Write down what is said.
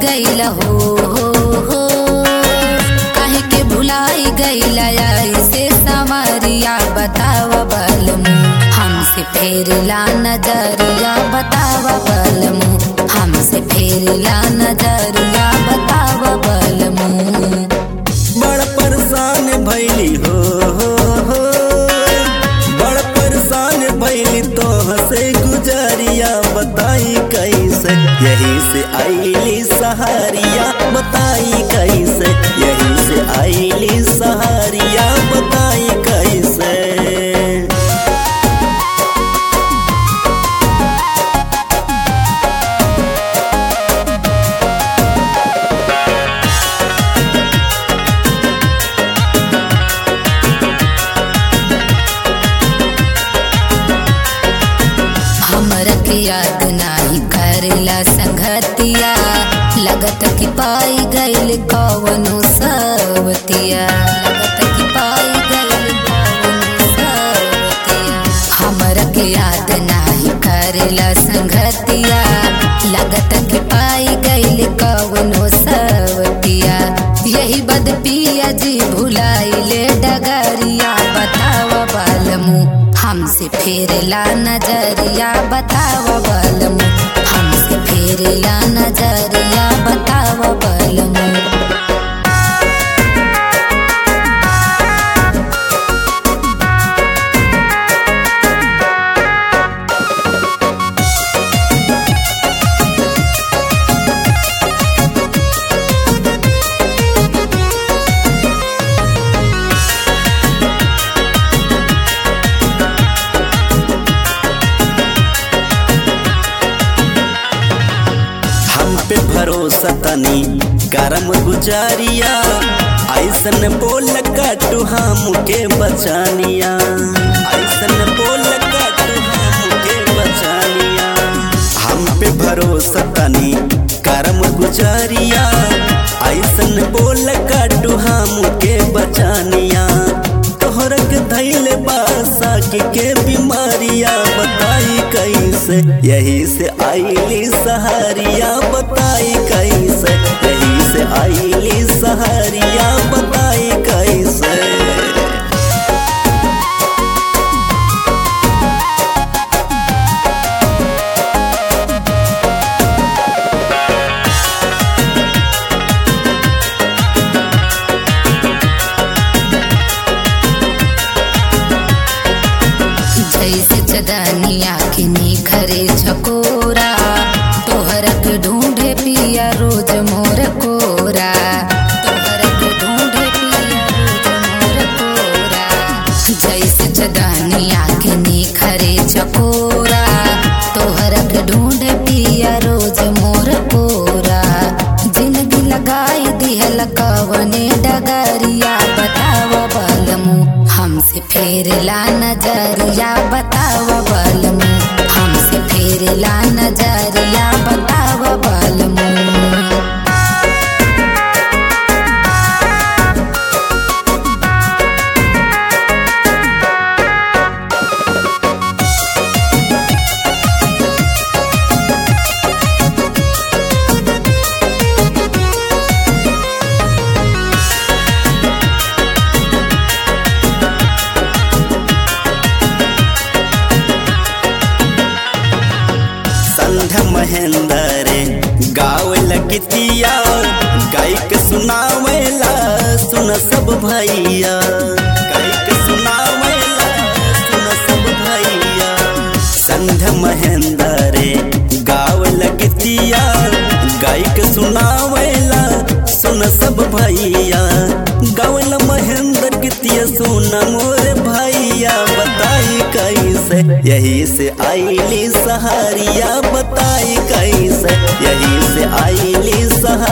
गईल हो हो हो काहे के भुलाई गईल ऐसे संवरिया बताव बलमु हमसे फेरला नजरिया बताव बलमु हमसे फेरला नजरिया बताव बलमु बड़ परेशान भैली हो हो हो बड़ परेशान भैली तो हंसे गुजरिया बताई कैसे यही से आईली सहारिया बताई कैसे यही से आईली सहारिया बताई कैसे हमरा के याद नाही करेला संगतिया लगत कि पाई गईल कवनो सवतिया लगत कि पाई गईल कवनो सवतिया हमरा के याद नाही करेला संगतिया लगत कि पाई गईल कवनो सवतिया यही बद पिया जी भुलाइले डगरिया बताव बालमू हमसे फेरला नजरिया बताव बलमु हमसे फेरला नजरिया बताव बलमु हम पे भरोसा तनी करम गुजारिया ऐसन बोल काटू हम के बचानिया ऐसन बोल काटू हम के बचानिया हम पे भरोसा तनी करम गुजारिया ऐसन बोल काटू हम के बचानिया तोहरक धैल बासा के, के बीमारिया बताई कैसे यही से आईली सहारिया बताई कैसे यही से आईली सहारिया बताई कैसे जैसे चदनिया के निखरे छकोरा तोहरक ढूंढे पिया रोज मोर कोरा तोहरक ढूंढे पिया रोज मोर कोरा जैसे चदनिया के निखरे छकोरा तोहरक ढूंढे पिया रोज मोर कोरा जिंदगी लगाई दिहल कवने डगरिया बताव बलमु हमसे फेरला नजरिया बताव बलमु हमसे फेरला नजरिया बताव बलमु संध्या महेंद्र गाव लगतिया गायक सुनावेला सुन सब भैया गायक सुनावेला सुन सब भैया संध्या महेंद्र गाव लगतिया गायक सुनावेला सुन सब भैया गावल महेंद्र गीतिया सुन मोर भैया बताई कैसे यही से आईली सहारिया बताई कैसे यही से आईली सहारिया